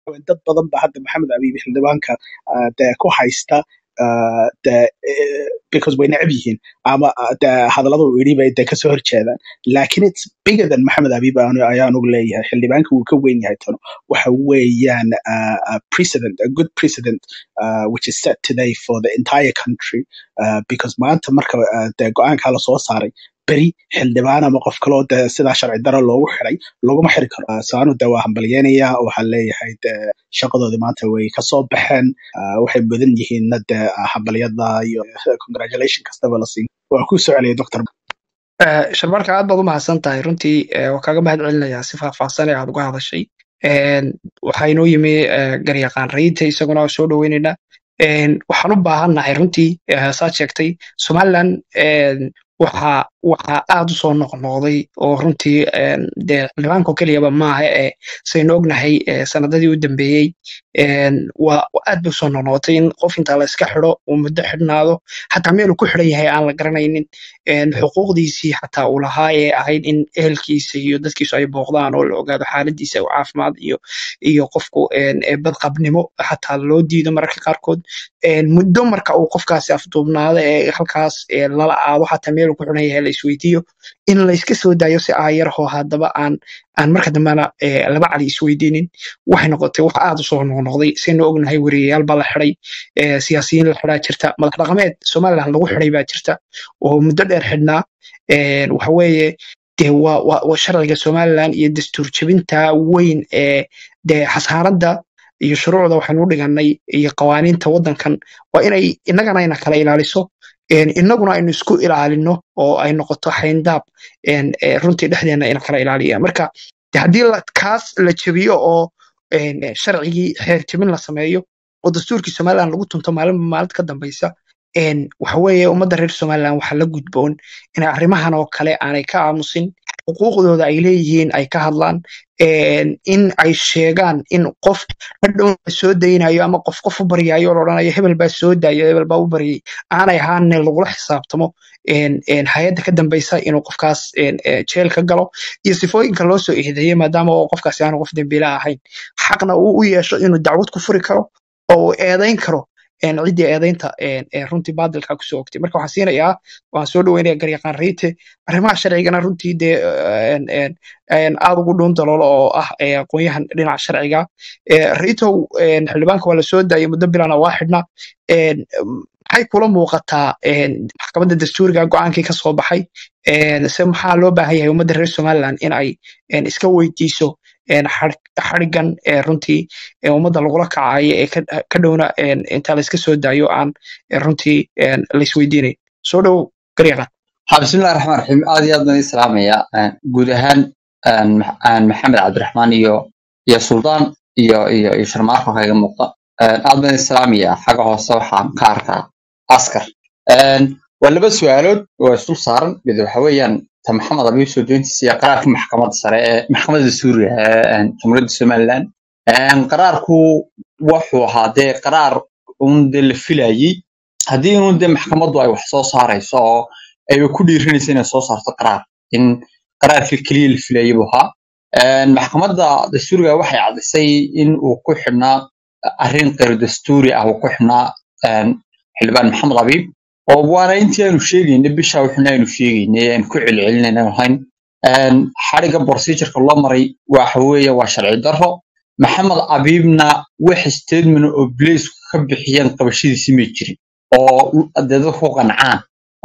dad badan ba hadda maxamed abiib xildhibaanka ah, dee ku haysta ah, dee eh, because way necab yihiin ama ah, dee hadallada uu yidhi bay dee kasoo horjeedaan laakiin it's bigger than maxamed abiib aan- ayaan og leeyahay xildhibaanka wuu ka weyn yahay tano waxa weeyaan ah, a precedent a good precedent uh, which is set today for the entire country uh, because maanta marka uh, dee go-aankaa lasoo saaray beri xildhibaan ama qof kaloo dee sidaa sharci daro loogu xiray laguma xiri karo Uh, saanu de waa hambalyeynaya waxaa leeyahay de shaqadoodii maanta way kasoo baxeen Uh, waxay mudan yihiinna de uh, hambalyada iyo congratulation kastaba la siin waa ku soo celiyay doctor Eh, sharmarka aad baad u mahadsan tahay runtii eh, waan kaaga mahad celinayaa si faahfaahsan ee aad uga hadashay Een, waxaa inoo yimi eh, garyaqaan rayidta isaguna waa soo dhoweynaynaa Een, waxaan u baahannahay runtii eh, saad sheegtay somaliland een, waxaa waxaa aad u soo noqnoqday oo runtii een, dee xildhibaanka keliyaba maaha ee saynu ognahay eh, sanadadii u dambeeyey een, waa waa aad bay usoo noqnoqotay in qof inta la iska xidho uu muddo xidhnaado xataa meeluu ku xidhan yahay aan la garanaynin een, xuquuqdiisii xataa uu lahaa ee ahayd in ehelkiisa iyo dadkiisu ay booqdaan oo la ogaado xaaladiisa u caafimaad iyo iyo qofku een, ee badqabnimo xataa loo diido mararka qaarkood Een, muddo marka uu qofkaasi afduubnaado ee halkaas ee lala aado xataa meel uu ku xidhan yahay la isweydiiyo in la iska soo daayo si aayarho haddaba aan aan marka dambena ee, laba cali isweydiinin waxay noqotay wax aad u soo noqnoqday saynu ognahay weriyayaal baa la xiday ee, siyaasiyiin la xidaa jirta madax dhaqameed somaliland lagu xiday baa jirta oo muddo dheer xidhnaa Een, waxa weeye dee waa waa waa sharciga somaliland iyo dastuur jebinta weyn ee dee xasaaradda iyo shuruucda waxaynu u dhiganay iyo qawaaniinta waddankan waa inay innagana ayna kala ilaaliso Een, innaguna aynu isku ilaalino oo ay noqoto xayndaab een, ee, runtii dhexdeena ina kala ilaaliya marka de haddii la- kaas la jebiyo oo een, ee, sharcigii xeer jebin la sameeyo oo dastuurkii somaliland lagu tunto maalinba maalinta ka dambeysa een, waxa weeye ummadda reer somaliland waxaa la gudboon inay arrimahan oo kale aanay ka aamusin xuquuqdooda ay leeyihiin ay ka hadlaan een, in ay sheegaan in qof hadhow la soo daynayo ama qof qof u baryayo oo la odhanayo hebel baa soo daayo hebel baa u baryay aanay ahaanin lagula xisaabtamo een, een, hay-adda ka dambeysa inuu qofkaas een, ee, jeel ka galo iyo sifooyinka loo soo eedeeyey maadaama oo qofkaasi aanu qof dembiile ahayn xaqna uu u yeesho inuu dacwad ku furi karo oo uu eedayn karo een, ciddii eedaynta een, ee runtii baadilka kusoo ogtay marka waxaan siinayaa waan soo dhaweynaya garyaqaan reyte arrimaha sharcigana runtii dee een, een, een, aad ugu dhuun daloolo oo ah ee, aqoonyahan dhinaca sharciga Ee, reytow een, xildhibaanka waa la soo daayay muddo bilana waa xidhnaa Een, maxay kula muuqataa een, maxkamadda dastuuriga go-aankii ka soo baxay Een, se maxaa loo baahan yahay ummadda reer somaliland in ay een, iska weydiiso een, xadh- xadhigan ee runtii ee ummadda lagula kacayo ee ka ka dhowna een, inta la iska soo daayo aan ee, runtii een, la isweydiinayn soo dhow garyaqaan ها بسم الله الرحمن الرحيم aad iyo aad baan idin salaamayaa Een, guud ahaan een, Max- een, maxamed cabdiraxmaan iyo iyo suldaan iyo iyo iyo sharmaarka kaga muuqda Een, aad baan idin salaamayaa xagga hoose waxaan ka arkaa askar Een, waa laba su-aalood oo isdul saaran mid waxa weeyaan ta maxamed abiy soo doontiisa iyo qaraarka maxkamadda sare ee maxkamadda suuriya ee een, jamhuuriyadda somaliland Een, qaraarku wuxuu ahaa dee qaraar un dee la filayey haddii un dee maxkamaddu ay wax soo saarayso oo ayba ku dhiiranaysa inay soo saarto qaraar in qaraarkii keliya la filayay buu ahaa Een, maxkamadda dastuuriga waxay caddaysay in uu ku xidhnaa arrin qeyr dastuuri ah uu ku xidhnaa een, xildhibaan maxamed abiib oo waana intii aanu sheegaynay bisha wixina aynu sheegaynay aan ku celcelinayna ahayn Een, xadhigga procedureka loo maray waxa weeye waa sharci darro maxamed abiibna wax statement oo blaysku ka bixiyeen qabashadiisi may jirin oo u- dee dadku ku qancaan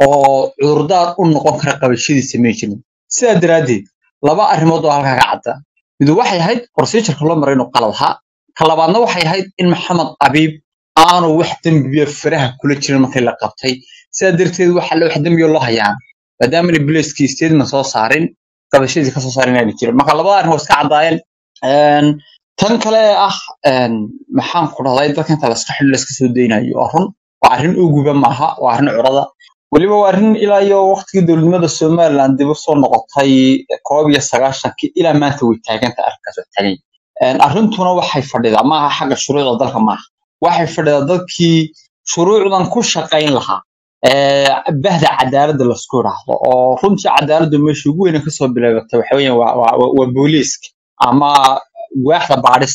oo cudurdaar u noqon kara qabashadiisa may jirin sidaa daraaddeed laba arrimood oo halkaa ka cadda mid waxay ahayd procedureka loo maray inuu qalad ahaa ka labaadna waxay ahayd in maxamed abiib aanu wax dembiya faraha kula jirin markii la qabtay sidaa darteed waxa la wax dembiya loo hayaan maadaama inay bleskii statement soo saarin qabashadiisa ka soo saarin ayna jirin marka labada arrin waa iska caddaayeen Een, tan kale ee ah een, maxaan ku dhahday dadka inta laska xidho laska soo daynayo waa run waa arrin uguba maaha waa arrin curada weliba waa arrin ilaa iyo waqtigii dowladnimada somaliland dib u soo noqotay koob iyo sagaashankii ilaa maanta way taaganta arrinkaas waa taagan yahay. Een, arrintuna waxay fadhidaa maaha xagga shuruucda dalka maaha waxay fadhidaa dadkii shuruucdan ku shaqayn lahaa ee bahda cadaaladda lasku idhaahdo oo runtii cadaaladdu meesha ugu weyne kasoo bilaabatay waxa weeyaan waa waa waa waa booliiska ama waaxda baadhista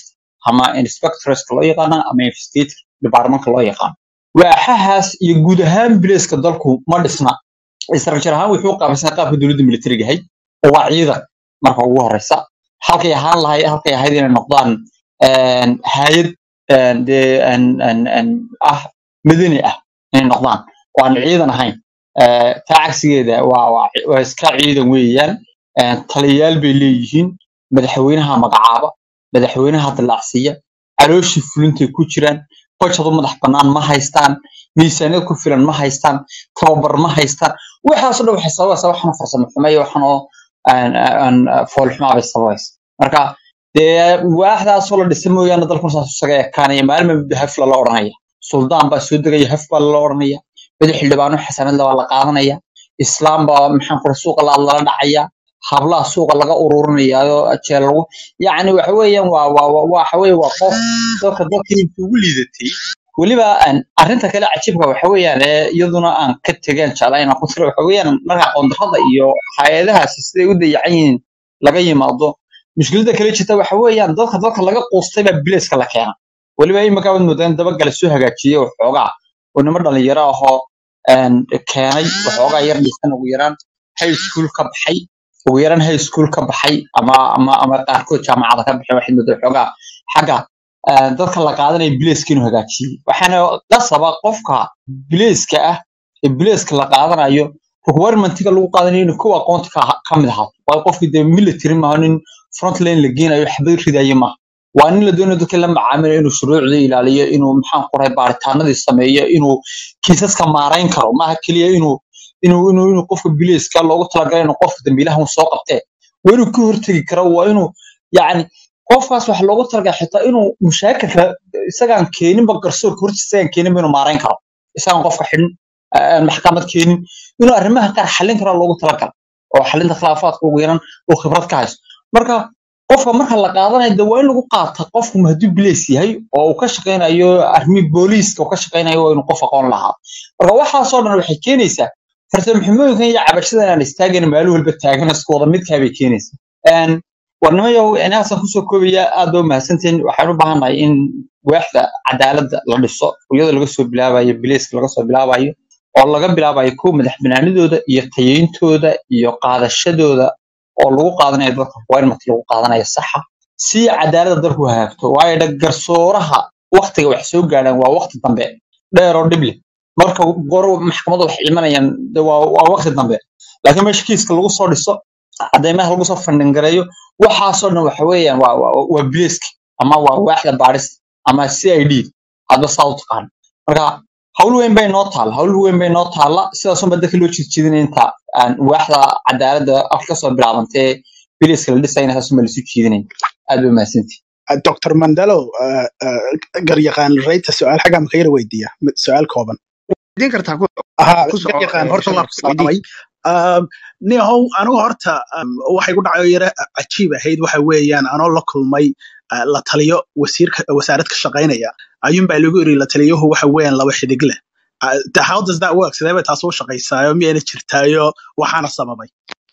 ama inspectorska loo yaqaana ama investigator departmentka loo yaqaano waaxahaas iyo guud ahaan bileeska dalku ma dhisna israkjar ahaan wuxuu qaabaysan qaabka dowladda militariga ahayd oo waa ciidan marka ugu horeysa halkay ahaan lahay halkay ahayd inay noqdaan een, hay'ad een, dee een, een, een, ah madani ah inay noqdaan oo aan ciidan ahayn Eh, taa cagsigeeda waa waa waa iska ciidan weeyaan Een, taliyayaal bay leeyihiin madaxweynaha magacaaba madaxweynaha dillaacsiiya calooshii fulintay ku jiraan bajadu madax bannaan ma haystaan miisaaniyad ku filan ma haystaan tababar ma haystaan waxaasoo dhan waxay sababaysaa waxaan farsamo xumeeya waxaan oo aan aan foolxumaa bay sababaysa marka dee waaxdaasoo la dhisa mooyaane dalkuna saas isaga ekaanaya maalin hafla la odhanaya suldaan baa soo degaya haf baa la odhanaya madax xildhibaano xasanad la waa la qaadanaya islaam baa maxaan kura suuqa la lala dhacaya hablaha suuqa laga ururinaya oo jeel lagu yacni waxa weeyaan waa waa waa waxa weeye waa qof dadka dadka intii ugu liidatay weliba aan arrinta kale cajiibka waxa weeyaan ee iyaduna aan ka tegeen jeclayn aan ku tiro waxa weeyaan marka qoondarrada iyo hay-adahaasi siday u dayacan yihiin laga yimaado mushkiladda kale jirta waxa weeyaan dadka dadka laga quustay baa bileeska la keena weliba imika waad moodaa in dabagala soo hagaajiyey waxoogaa oo nimo dhalinyaro ahoo een, keenay waxoogaa yar dhisan ugu yaraan high school ka baxay ugu yaraan high school ka baxay ama ama ama qaarkood jaamacada ka baxay waxaad moodaa waxoogaa xagga een, dadka la qaadanaya bileeska inuu hagaajiyey waxaana qasaba qofka bileeska ah ee bileeska la qaadanayo requirementiga lagu qaadanayo inuu kuwa aqoonta ka ka mid ahaa waayo qofkii dee military maaha nin frontline la geenayo xabad ridayo maaha waa nin la doonayo dadka la macaamilayo inuu shuruucda ilaaliyo inuu maxaan ku rahay baaritaanadii sameeyo inuu kiisaska maarayn karo maaha keliya inuu inuu inuu inuu qofka bileeska loogu talagalay inuu qofka dambiilaha uu soo qabtee waa inuu ka hortegi karo waa inuu yacni qofkaas waxa loogu talagalay xitaa inuu mushaakilka isagaan keeninba garsoorka hortiisa isagaan keeninba inuu maarayn karo isagaan qofka xidhin aan maxkamad keenin inuu arrimaha qaar xallin karo loogu talagalay oo xallinta khilaafaadka ugu yaran uu khibrad ka haysto marka qofka marka la qaadanayo de waa in lagu qaata qofku hadduu bileys yahay oo uu ka shaqaynayo arrimii booliiska uu ka shaqaynayo waa inuu qof aqoon lahaa marka waxaasoo dhan waxay keenaysaa farsamxumooyinkan iyo cabashadan aan istaagayna maalin walba taagan isku wada midkaa bay keenaysaa Een, warnimayow inaasan kusoo koobaya aad baa umahadsantihin waxaan u baahannahay in waaxda cadaaladda la dhiso iyadoo laga soo bilaabayo bileeska laga soo bilaabayo oo laga bilaabayo kuwa madax banaanidooda iyo tayeyntooda iyo qaadashadooda oo lagu qaadanayo dadka requirement lagu qaadanayo saxa si cadaaladda dalku hagaagto waayo dha garsooraha waktiga wax soo gaadhaan waa wakti dambe dheer oo dhib leh marka goor maxkamadda wax imanayaan de waa waa wakti dambe laakiin meesha kiiska lagu soo dhiso cadeymaha lagu soo fandhingareeyo waxaasoo dhan waxa weeyaan waa waa waa bileeska ama waa waaxda baadhis ama c i d hadba saa u taqaan marka hawl weyn bay noo taalla hawl weyn bay noo taalla sidaasunba dadka loo jiidjiidinaya inta aan waaxda cadaaladda af kasoo bilaabantee bileeska la dhisayna saasunba lasu jiidinaya aad bay umahadsantihi dr mandelo uh, uh, garyaqaan rayta su-aal xaggaa maka yara weydiiya mid- su-aal kooban weydiin kartaa ku ahaa ku soco garyaqaan eh, horta waa sharaf weydii salaamay Um, nihow anigu horta um, waxay ku dhacay oo yara cajiib ahayd waxa weeyaan anoo la kulmay uh, la taliyo wasiirka wasaarad ka shaqaynaya ayuunbaa lagu iri la taliyuhu waxa weeyaan laba xidig leh Uh, th- how does that work sidee bay taas u shaqaysaayo miyayna jirtaayo waxaana sababay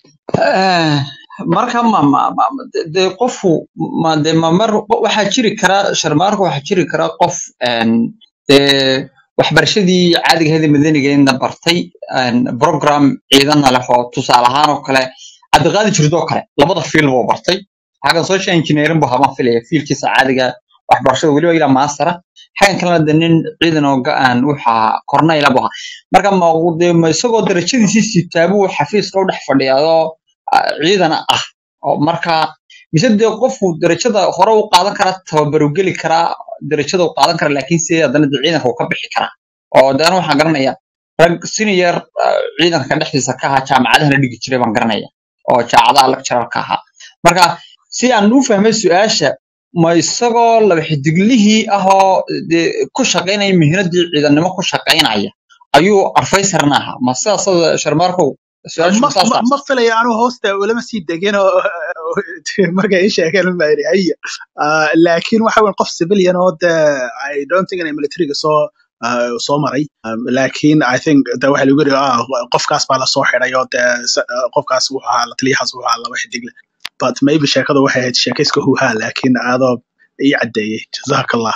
Eh, marka ma ma ma ma- de de qofku ma de ma mar waxaa jiri kara sharmaarka waxaa jiri kara qof een, dee waxbarashadii caadiga ahayd ee madanigeedna bartay een, program ciidana leh oo tusaale ahaan oo kale cabdiqaadi jirdoo kale labada fiil buu bartay xaggan social engineering buu haban filaya fiilkiisa caadiga waxbarashada weliba ilaa maastera xaggan kalena de nin ciidan oo ga-aan waxaa kornayla buu ahaa marka ma de ma isagoo darajadiisii sitaabuu xafiiska u dhex fadhiyaadoo ah, ciidan ah oo marka mise dee qofku darajada hore u qaadan karaa tababar u geli karaa darajada u qaadan karaa laakiin se haddana dee ciidanka uu ka bixi karaa oo deena waxaan garanaya rag senior ah, ciidanka dhexdiisa ka ahaa jaamacadahana dhigi jiray baan garanaya oo jaamacadaha lecturerka ahaa marka si aan u fahmay su-aasha ma isagoo laba xidiglihii ahoo dee ku shaqaynaya mihnadii ciidannimo ku shaqaynaya ayuu arfaysarna ahaa ma sidaas sharmaarkow su-aashu ma saas ma ma filaya anu hoosta ulama sii degin oo markay ii sheegeen ma iri aya Ah, laakiin waxa weyn qof civilian oo de i don't think inay militariga soo ah, soo maray Um, laakiin i think de waxa lagu yiri ah qofkaas baa lasoo xiday oo de s- ah, qofkaas wuxuu ahaa la taliyahaas wuxuu ahaa laba xidig leh but maybe sheekadu waxay ahayd sheekayska huhaa laakiin adoo ii caddeeyey jazaaka allah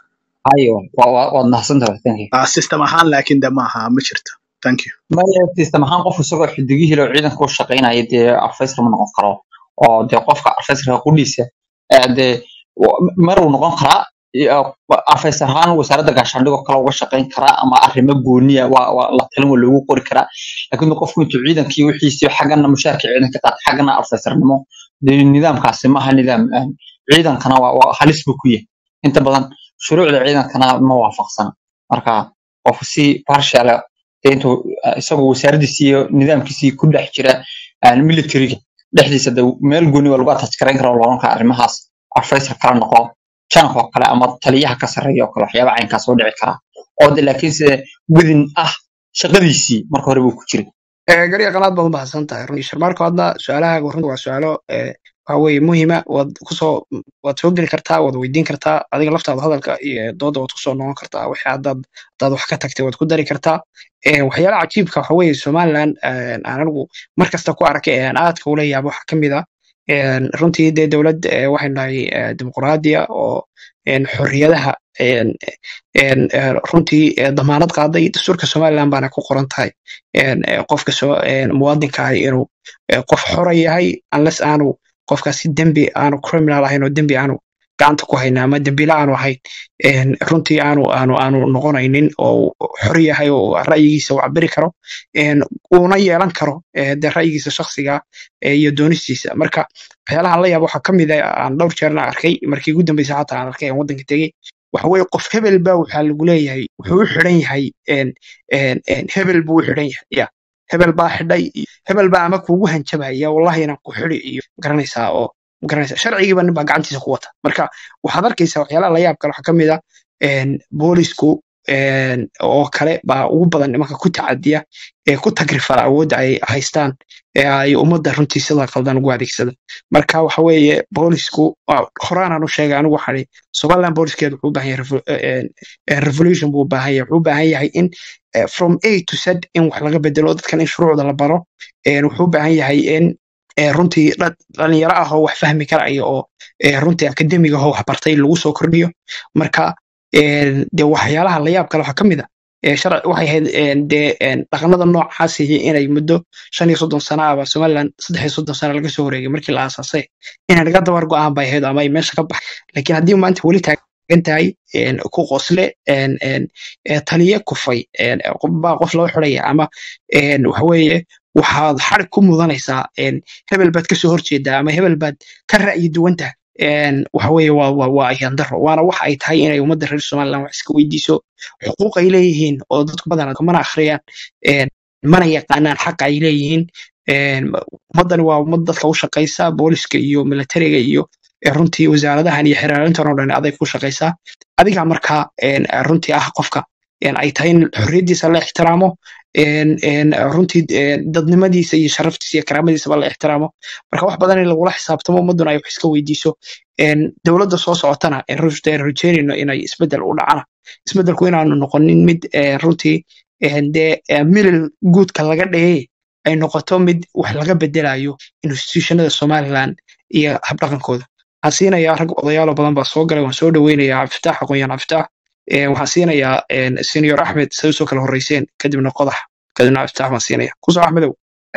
ayo waa waa- waad mahadsantahay thank you Ah, system ahaan laakiin de maaha ma jirto thank you maya system ahaan qof isagoo xidigihii loo ciidanka u shaqaynaya dee arfaysar ma noqon karo oo dee qofka arfaysarka qudhiisa eh, dee wa- mar uu noqon karaa iyo arfaysar ahaan wasaaradda gaashaandhigoo kale uga shaqayn karaa ama arrimo gooniya waa waa la talin waa loogu qori karaa laakiin qofku intuu ciidankii wixiisii xaggana mushaarka ciidanka qaata xaggana arfaysarnimo dee nidaamkaasi maaha nidaam eh, ciidankana waa waa halis buu ku yahay inta badan shuruucda ciidankana ma waafaqsana marka qof si partial ah dee intuu eh, isagoo wasaaraddiisii iyo nidaamkiisii ku dhex jira aan militariga dhexdiisa de meel gooni waa lagu attach garayn kara oo loolan kara arrimahaas advisor kala noqo jank oo kale ama taliyaha ka sarreeya oo kale waxyaaba caynkaas soo dhici kara oo de laakiinse wedin ah shaqadiisii marka hore buu ku jiray gariga qanaad baad u mahadsan tahay runtii sharmaarko hadda su-aalahaaga runtii waa su-aalo eh, waxa weeye muhiima waad kusoo waad soo geli kartaa waad weydiin kartaa adiga laftaada hadalka iyo dooda waad kusoo noqon kartaa wixii haddaad haddaad wax ka tagtay waad ku dari kartaa Eh, waxyaalaha cajiibka waxa weeye somaliland eh, aan anigu mar kasta ku arkay ee aan aadka ula yaabo waxaa ka mid ah eh, runtii dee dowlad eh, waxay nahay eh, dimuqraadiya oo en, xorriyadaha en, en, eh, runtii eh, damaanad qaaday dastuurka somaliland baana ku qoran tahay en, eh, qofka soo en, muwaadinka ahi inuu eh, qof xora yahay unless aanu qofkaasi dembi aanu criminal ahayn oo dembi aanu gacanta ku hayna ama dembila aanu ahayn en, runtii aanu aanu aanu noqonaynin oo uu xor yahay oo ra'yigiisa uu cabiri karo en, uuna yeelan karo eh, dee ra'yigiisa shakhsiga eh, iyo doonistiisa marka waxyaalaha la yaaba waxaa ka mid ah aan dhowr jeerna arkay markii ugu dambeysay xataa aan arkay aan waddanka tegey waxa weeye qof hebel baa waxaa lagu leeyahay wuxuu u xidhan yahay en, en, en, hebel buu u xidhan yahay ya hebel baa xidhay iyo hebel baa ama kuugu hanjabaya wallahi inaan ku xidhi iyo garanaysaa oo garanaysaa sharcigiiba nin baa gacantiisa ku wata marka waxaad arkaysaa waxyaalaha la yaab kale waxaa ka mid ah en, boolisku en, oo kale baa ugu badan nimanka ku tacadiya ee ku tagrifala awoodda ay haystaan ee ay ummadda runtii sida qaldan ugu adeegsada marka waxa weeye boolisku waa- horaanaan u sheegay anigu waxaan ihi somaliland booliskeedu wuxuu u baahan yahay revo- eh, eh, revolution buu u baahan yahay wuxuu u baahan yahay in eh, from a to z in wax laga bedelo dadkan in shuruucda la baro Eh, wuxuu u baahan yahay in eh, runtii dad dhalinyaro ah oo wax fahmi karaya oo eh, runtii akademiga oo wax bartay lagu soo kordhiyo marka eh, de waxyaalaha la yaab kale waxaa ka mid a eh, sharci waxay ahayd eh, dee eh, dhaqanada noocaas ihi inay muddo shan iyo soddon sano ahba somaliland saddex iyo soddon sano laga soo wareegay markii la aasaasay inay naga dabar go-aan bay ahayd ama ay meesha ka baxay laakiin haddii maanta weli taagan tahay en, ku qosle en, en, eh, taliye kufay en, qof baa qof loo xidhaya ama en, waxa weeye waxaad xarig ku mudanaysaa en, hebel baad kasoo horjeedaa ama hebel baad ka ra'yi duwan tahay En, waxa weeye waa waa waa ayaan daro waana waxa ay tahay inay ummadda reer somaliland wax iska weydiiso xuquuq ay leeyihiin oo dadku badanaa mana akhriyaan en, mana yaqaanaan xaqa ay leeyihiin En, ummaddani waa ummad dadka u shaqaysa booliska iyo militariga iyo eh, runtii wasaaradahan iyo xiraarintan oo dhan aday ku shaqaysaa adiga markaa en, runtii ah qofka en, ay tahay in xorriyaddiisa la ixtiraamo en, en, runtii en, dadnimadiisa iyo sharaftiisa iyo karaamadiisaba la ixtiraamo marka wax badan in lagula xisaabtamo ummadduna ay wax iska weydiiso en, dowladda soo socotana en, runtii aan rajeynayno inay isbeddel u dhacana isbeddelku inaanu noqonin mid en, runtii en, dee eh, milil guudka laga dhigay ay noqoto mid wax laga bedelayo institutionada somaliland iyo habdhaqankooda waxaan siinayaa rag odayaalo badan baa soo galay waan soo dhaweynayaa cabdifitaax aqoon-yahan cabdifitaax Eh, waxaan siinayaa en, senior axmed say usoo kala horreyseen kadibna qodax kadibna cabdifitaax baan siinaya kusoo axmedow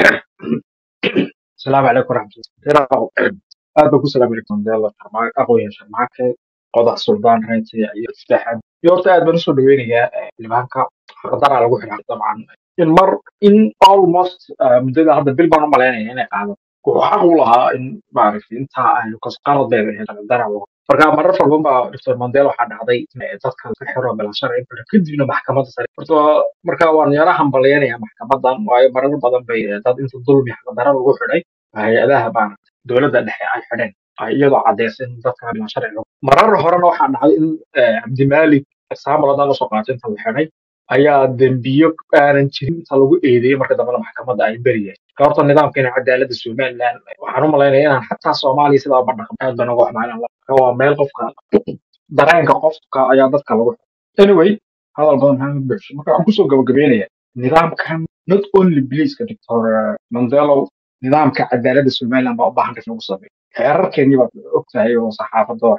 السلام عليكم ورحمة الله وبركاته aad baan ku salaami lakum deela aqoonyahan sharmaake qodax suldaan reynti iyo iftaaxad iyo horta aad baan usoo dhaweynayaa limaanka xaqdaraa lagu xidhaa dabcan in mar in almost ah, muddada hadda bil baan u malaynaya inay qaado wuxuu xaq u lahaa in maaragtay intaa ay kas qalad bay ahayd xaqdara marka marar fara badan baa dr mandela waxaa dhacday in dadka ka xiro bela sharci bara kadibna maxkamadda sare horta marka waan yara hambalyaynaya maxkamadan waayo marar badan bay eh, dad inta dulmi xaqdara lagu xidhay hay-adaha maaragtay dowladda dhexe ay xidheen ay iyadoo cadeysa in dadka bela sharci lagu marar horena waxaa dhacday in eh, cabdimalik example haddaan lasoo qaatay inta la xidhay ayaa dembiyo aanan jirin inta lagu eedeeyey marka dambena maxkamadda ay beriyeen ka horta nidaamkeena cadaaladda somaliland waxaan u malaynaya inaan xataa soomaaliya sidaa uba dhaqan aad baan uga xumaanaan waa meel qofka dareenka qofka ayaa dadka lagu xidhay anyway hadal badan maxaa buuxsho marka waxaan kusoo gabagabeynaya nidaamkan not only bliiska doctor mandelo nidaamka cadaaladda somaliland baa u baahan in lagu sameeyo xeerarkeenii baad ogtahay oo saxaafadda oo xeerkii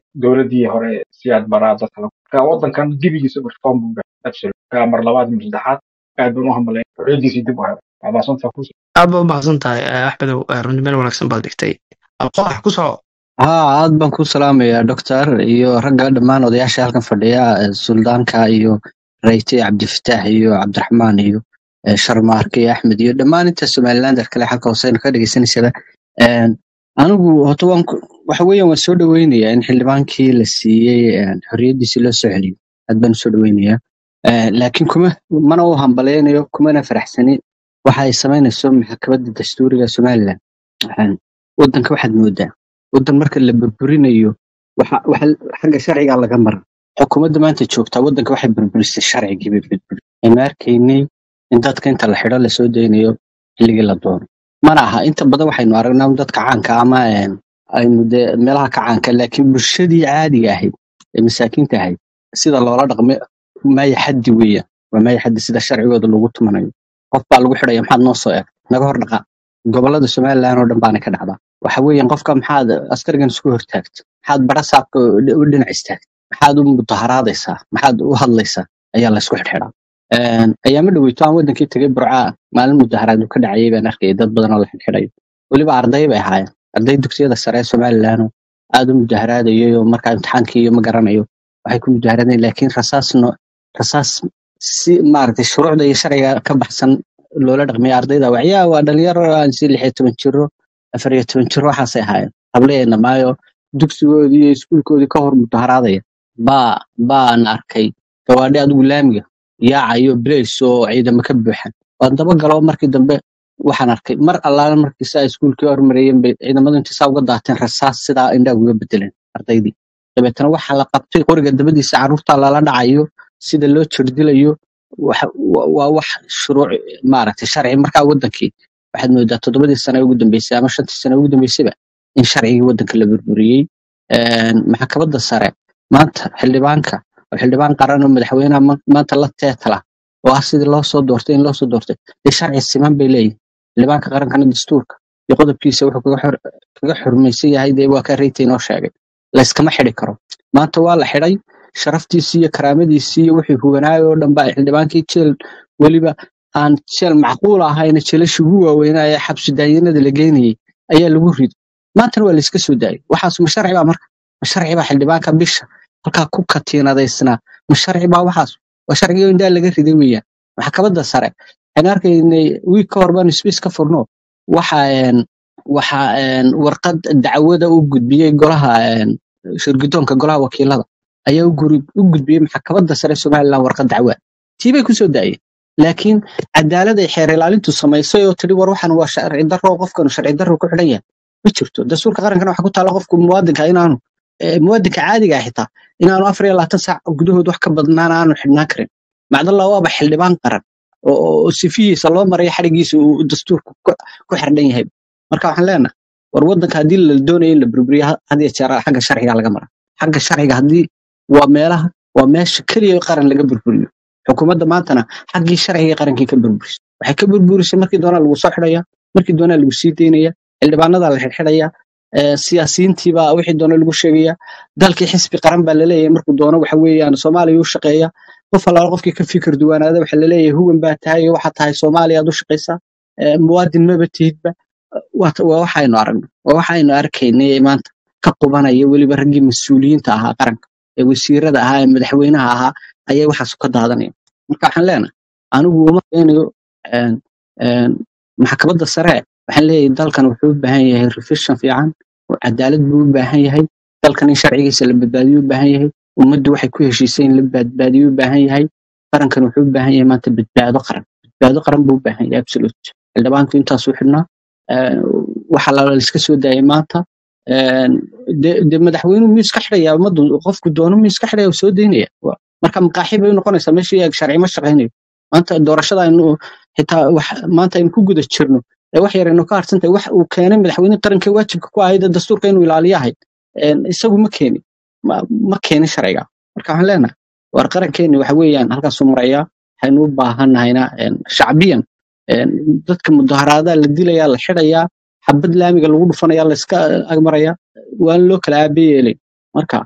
dowladii hore siyaad baraa dadka lagu marka wadankan gebigiisa reform buu gaadhay absolute marka mar labaad mar saddexaad aad baan u hambalay xorriyadiisii dib u helay waa mahadsantahay ku aad baad umahadsan tahay eh, axmedow eh, runtii meel wanaagsan baad dhigtay alqodax ku soco haa aad baan ku salaamayaa doctor iyo ragga dhammaan odayaasha halkan fadhiya eh, suldaanka iyo rayte cabdifataax iyo cabdiraxmaan iyo eh, sharmaarke iyo axmed iyo dhammaan inta somalilander kale halka hooseyna ka dhegeysanaysaa Een, anigu horta waan ku- waxa weeyaan waan soo dhaweynayaa in xildhibaankii la siiyey een, xorriyadiisii loo soo celiyo aad baan usoo dhaweynayaa Eh, laakiin kuma mana u hambaleynayo kumana faraxsani waxa ay samaynayso maxkamadda dastuuriga somaliland Een, wadanka waxaad moodaa wadan marka la burburinayo waxa waxa xagga sharciga laga mara xukuumadda maanta joogtaa wadanka waxay burburisay sharcigii bay burburi aynu arkaynay in dadka inta la xidho lasoo daynayo xilligii la doono mana aha inta badan waxaynu aragnaa un dadka caanka ama een, aynu dee meelaha ka caanka laakiin bulshadii caadiga ahayd ee masaakiinta ahayd sida loola dhaqmay maya xaddi weeyaan waa maya xaddi sida sharcigooda lagu tumanayo qof baa lagu xidhaya maxaad noo soo eg naga hor dhaqa gobolada somaliland oo dhan baana ka dhacdaa waxa weeyaan qofka maxaad askarigan isku hortaagta maxaad bara saabka u dhinac istaagta maxaad u mudaharaadaysaa maxaad u hadlaysaa ayaa laysku xidhxidhaa Een, ayaamo dhaweyto aan wadankii tegay burcaa maalin mudaharaad uu ka dhacayay baan arkayay dad badan oo la xidhxidhayo weliba arday bay ahaayeen arday dugsiyada sare ee somaliland oo aad u mudaharaadayay oo markaa imtixaankii iyo ma garanayo waxay ku mudaharaadeen laakiin rasaas no rasaas si maaragtay shuruucda iyo sharciga ka baxsan loola dhaqmaya ardayda wacyaa waa dhalinyaro aan si lix iyo toban jiro afar iyo toban jiro waxaasay ahaayeen hableena maayo dugsigoodii iyo iskuulkoodii ka hor mudaharaadaya baa baan arkay gawaadhi adigu laamiga yaacayo blace oo ciidamo ka buuxan waan daba galo markii dambe waxaan arkay mar allaala markii saa iskuulkii hormarayeen bay ciidamadu intii saa uga daateen rasaas sidaa indhaha uga bedeleen ardaydii dabeetana waxaa la qabtay qoriga dabadiisa carruurta lala dhacayo sida loo jirdilayo waxa- wa- waa wax shuruuc maaragtay sharci markaa wadankii waxaad moodaa toddobadii sane ugu dambeysay ama shantii sane ugu dambeysayba in sharcigii wadanka la burburiyey Een, maxkamadda sare maanta xildhibaanka oo xildhibaan qaran oo madaxweynaha ma- maanta la teetala oo ah sidii loo soo doortay in loo soo doortay dee sharci siman bay leeyihin xildhibaanka qarankana dastuurka iyo qodobkiisa wuxuu kaga xor- kaga xurmaysan yahay dee waa ka reyta inoo sheegay layskama xidi karo maanta waa la xidhay sharaftiisii iyo karaamadiisii iyo wixii hubanaay oo dhan baa xildhibaankii jeel weliba aan jeel macquul ahayn jeelashii ugu waaweynaa ee xabsi daayinada la geynayay ayaa lagu riday maantana waa layska soo daayay waxaas ma sharci baa marka ma sharci baa xildhibaanka bisha halkaa ku katiinadaysnaa ma sharci baa waxaas waa sharciga indhaa laga riday weeyaan maxkamadda sare waxaan arkaynay wiig ka hor baan sbiis ka furno waxa een, waxa een, warqad dacwada u gudbiyey golaha een, shirgidoonka golaha wakiilada ayaa u guri- u gudbiyey maxkamadda sare somaliland warqad dacwa tii bay kusoo daayeen laakiin cadaalad ay xeer ilaalintu samaysay oo tidhi war waxan waa sharci darro qofkanu sharci darro ku xidhan yahay ma jirto dastuurka qarankana waxaa ku taalla qofku muwaadinka inaanu eh, muwaadinka caadiga ah xitaa inaanu afar iyo labaatan saac gudahood wax ka badnaan aanu xidhnaan karin macdallah waaba xildhibaan qaran oo oo sifihiisa loo marayo xadhigiisa uu dastuurku ku ku xidhan yahay marka waxaan leenahay war wadanka haddii la doonayo in la burburiyo ha- had iyo jeer xagga sharciga laga mara xagga sharciga haddii waa meelaha waa meesha keliya ee qaran laga burburiyo xukuumadda maantana xaggii sharciga qarankii ka burburisay waxay ka burburisay markii doonaa lagu soo xidhaya markii doonaa lagu sii daynaya xildhibaanadaa la xidhxidhaya eh, siyaasiyiintiibaa wixii doona lagu sheegaya dalkii xisbi qaran baa laleeyahay markuu doono waxa weeyaan soomaaliya u shaqeeya qof allaala qofkii ka fikir duwanaada waxa laleeyahay huwan baa tahay iyo waxaa tahay soomaaliya aad u shaqaysaa eh, muwaadin maba tihidba waa ta- waa waxaynu aragno waa waxaynu arkaynay ee maanta ka qubanaya weliba raggii mas-uuliyiinta ahaa qaranka ee wasiirada ahaa ee madaxweynaha ahaa ayay waxaas ka daadanaya marka waxaan leenahay anigu uma keenayo een, een, maxkamadda sare waxaan leeyahay dalkan wuxuu u baahan yahay revision fiican oo cadaalad buu u baahan yahay dalkan in sharcigiisa la badbaadiyo u baahan yahay ummaddu waxay ku heshiisay in la badbaadiyo u baahan yahay qarankan wuxuu u baahan yahay maanta badbaado qaran badbaado qaran buu u baahan yahay absolute xildhibaanku intaasuu xidhnaa Een, waxa la la iska soo daayay maanta Een, de de madaxweynuhu miyuu iska xidhaya ummaddu qofku doono miyuu iska xidhaya oo soo daynaya Waa- marka maqaaxi bay u noqonaysaa meeshii eeg sharci ma shaqaynayo maanta doorashada aynu xitaa wax maanta aynu ku guda jirno ee wax yar aynu ka harsan tahay wax uu keenay madaxweyne qaranka waajibka ku ahayd ee dastuurka inuu ilaaliyo ahayd Een, isagu ma keenin ma ma keenin sharciga marka waxaan leenahay war qarankeeni waxa weeyaan halkaasuu marayaa waxaynu u baahannahayna een, shacbiyan een, dadka mudaharaadaha la dilayaa la xidhayaa xabad laamiga lagu dhufanaya la iska agmaraya waan loo kala aabe yeelay marka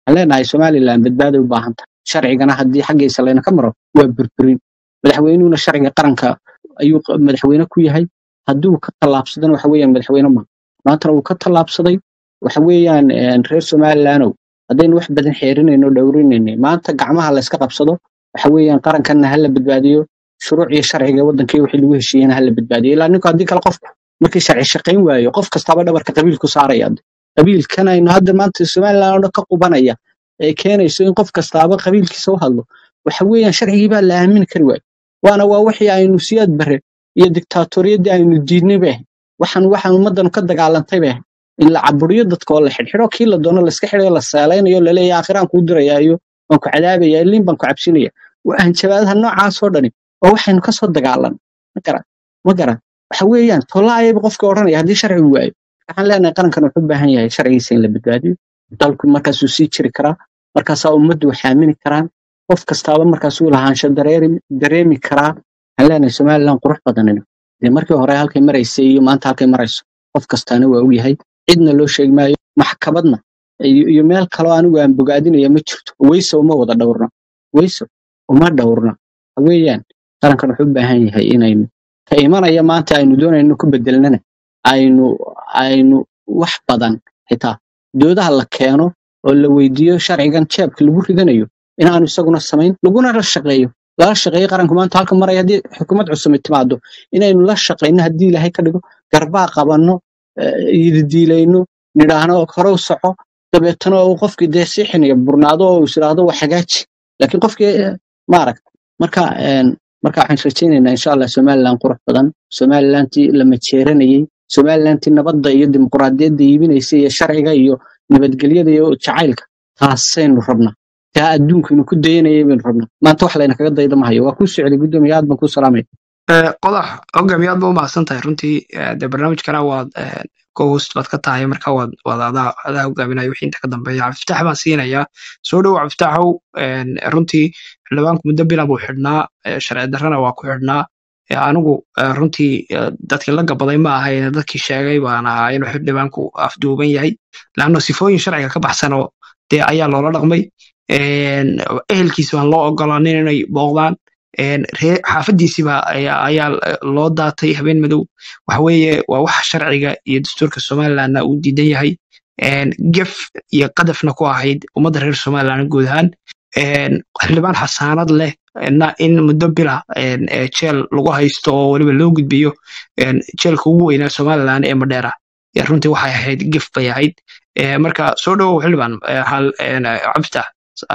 waxaan leenahay somaliland badbaaday u baahan tahay sharcigana haddii xaggiisa layna ka maro waa burburin madaxweynuhuna sharciga qaranka ayuu q- madaxweyne ku yahay haddii uu ka tallaabsadana waxa weeyaan madaxweyne ma maantana uu ka tallaabsaday waxa weeyaan een, reer somalilandow haddaynu wax badan xeerinayno dhowrinayno maanta gacmaha la iska qabsado waxa weeyaan qarankanna ha la badbaadiyo shuruuc iyo sharciga waddankii wixii lagu heshiiyena ha la badbaadiyo ilaa ninku haddii kale qofku markii sharci shaqayn waayo qof kastaaba dhabarka qabiilku saaraya qabiilkan aynu hadda maanta somaliland oo dhan ka qubanaya ee keenayso in qof kastaaba qabiilkiisa u hadlo waxa weeyaan sharcigii baa la aamini kari waayo waana waa wixii aynu siyaad bare iyo diktaatoriyadii aynu diidnay bay ahayd waxaan waxaan ummaddan ka dagaalantay bay ahayd in la caburiyo dadka oo la xidhxidho kii la doono la iska xidhayo la seelaynayo laleeyahay aakhiraan kuu dirayaa iyo waan ku cadaabaya liin baan ku cabsinaya waa hanjabaadaha noocaas oo dhani oo waxaynu ka soo dagaalan ma garan ma garan waxa weeyaan tollaayaba qofka odhanaya haddii sharcigu waayo waxaan leenahay qarankan wuxuu u baahan yahay sharcigiisa in la badbaadiyo dalku markaasuu sii jiri karaa markaasaa ummaddu wax aamini karaan qof kastaaba markaasuu lahaansho dareeri- dareemi karaa waxaan leenahay somaliland qurux badanina dee markii hore halkay maraysay iyo maanta halkay marayso qof kastaana waa ogyahay cidna loo sheegi maayo maxkamadna iyo iyo meel kaloo anigu aan bogaadinaya ma jirto weyse uma wada dhowrna weyse uma dhowrna waxa weeyaan qarankan wuxuu u baahan yahay inaynu ka imanaya maanta aynu doonayno ku bedelnana aynu aynu wax badan xitaa doodaha la keeno oo la weydiiyo sharcigan jeebka lagu ridanayo inaanu isaguna samayn laguna la shaqeeyo lala shaqeeyo qaranku maanta halka maraya haddii xukuumad cusub ay timaado inaynu la shaqeyno haddii ilaahay ka dhigo garbaa qabanno yididiilayno nidhaahno hore u soco dabeetana uu qofkii dee siixinayo burnaado oo is idhaahdo wax hagaaji laakiin qofkii eh, maaragt marka een, marka waxaan rajaynaynaa insha allah somaliland qurux badan somalilandtii la majeeranayey somalilandtii nabadda iyo dimuquraadiyadda iibinaysay iyo sharciga iyo nabadgelyada iyo jacaylka taasaynu rabnaa taa adduunku inuu ku dayanayay baynu rabnaa maanta wax layna kaga dayda mahayo waa kuu socday guddoomiye aad baan kuu salaamaya Eh, qodax hogaamiye aad ba u mahadsan tahay runtii eh, dee barnaamijkana waad co-host baad ka tahay marka waad waad adaa adaa hogaaminaya wixii inta ka dambeeya cabdifitaax baan siinayaa soo dhow cabdifitaaxow een, runtii xildhibaanku muddo bila buu xidhnaa eh, sharci darrana waa ku xidhnaa Eh, anigu eh, runtii eh, dadkii la gabaday ma ahayn dadkii sheegay baan ahaa inuu xildhibaanku afduuban yahay laanno sifooyin sharciga ka baxsan oo dee ayaa loola dhaqmay Een, ehelkiisa baan loo ogolaanin inay booqdaan een, ree- xaafadiisiiba ayaa ayaa loo daatay habeen madow waxa weeye waa wax sharciga iyo dastuurka somalilandna uu diidan yahay Een, gef iyo qadafna ku ahayd ummadda reer somaliland guud ahaan Een, xildhibaan xasaanad leh na in muddo bila een, ee jeel lagu haysto oo weliba loo gudbiyo een, jeelka ugu weynaa somaliland ee madheera Ee, runtii waxay ahayd gef bay ahayd Ee, marka soo dhowow xildhibaan ee, hal een, ee, cabdifitaax